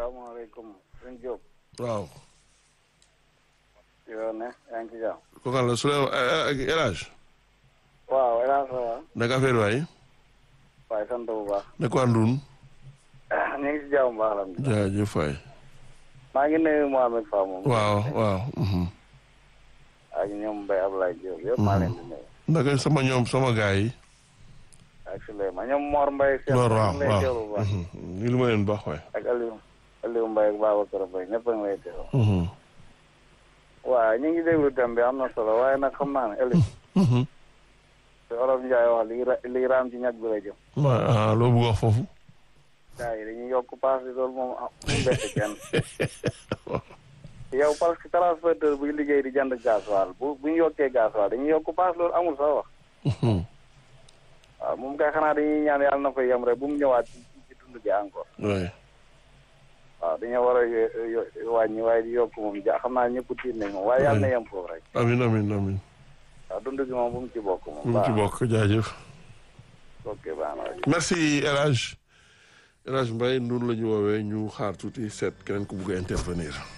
salaamaaleykum sëñ Diop. waaw. yow ne yaa ngi ci jàmm. ko kan la Souleymane El Hadj. waaw El Hadj waaw. naka affaire waay. waaye sant bu baax. ne ko àndun. ñu ngi ci jàmm bu baax alhamdulilah. jaajëf waay. maa ngi nuyu Mohamed Fa moom. waaw waaw. ak ñoom Mbaye Ablaye Diop yëpp maa leen di nuyu. naka sama ñoom sama gars yi. ak Souleymane ñoom Mor Mbaye. seen Mor waaw ñu ngi lay teewlu bu baax. ni lu ma leen baax waay. ak Aliou Aliou Mbaye ak Babacar Mbaye ñëpp a ngi lay teewlu. waaw ñu ngi déglu thème bi am na solo waaye nag xam naa ne Aliou. te Olof Ndiaye wax lii ra lii raam ci ñag bi la jëm. ah loo bëgg wax foofu. gars yi dañuy yokk paas bi loolu moom ah mu bett kenn. yow parce que transporteur buy liggéey di jënd gasoil bu bu ñu yokkee gasoil dañuy yokk paas loolu amul sax wax. waaw moom kay xanaa dañuy ñaan yàlla na fa yem rek bu mu ñëwaat ci ci dund gi encore. oui. waaw dañoo war a wàññi waaye di yokk moom ja xam naa ñëpp tiit nañ moom waaye yàlla na yem foofu rek. amin amin amin waaw dund gi moom bu mu ci bokk moom. mu ci bokk jaajëf. ok baax na merci El Hadj El Hadj Mbaye noonu la ñu woowee ñu xaar tuuti seet keneen ku bugg a intervenir.